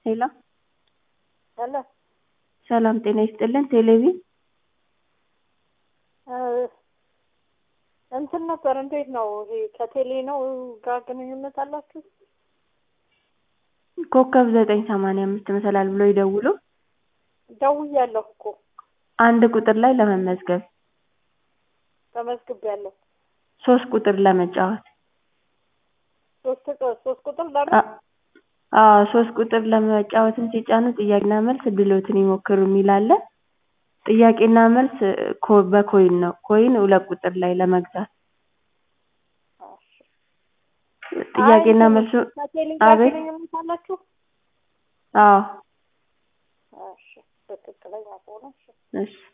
ሄሎ ሄሎ ሰላም ጤና ይስጥልን ቴሌቪዥን እንትን ነበር እንዴት ነው ይሄ ከቴሌ ነው ጋር ግንኙነት አላችሁ? ኮከብ ዘጠኝ ሰማንያ አምስት መሰላል ብለው ይደውሉ ደውያለሁ እኮ አንድ ቁጥር ላይ ለመመዝገብ ተመዝግቤያለሁ። ሶስት ቁጥር ለመጫወት ሶስት ቁ- ሶስት ቁጥር ለምን አ- አዎ ሶስት ቁጥር ለመጫወትን ሲጫኑ ጥያቄና መልስ ድሎትን ይሞክሩ የሚል አለ። ጥያቄና መልስ ኮ- በኮይን ነው። ኮይን ሁለት ቁጥር ላይ ለመግዛት ጥያቄና አይ፣ መልሱ ከቴሌ ጋር አቤት ግንኙነት አላችሁ? አዎ እሺ ትክክለኛ ከሆነ እሺ። እሺ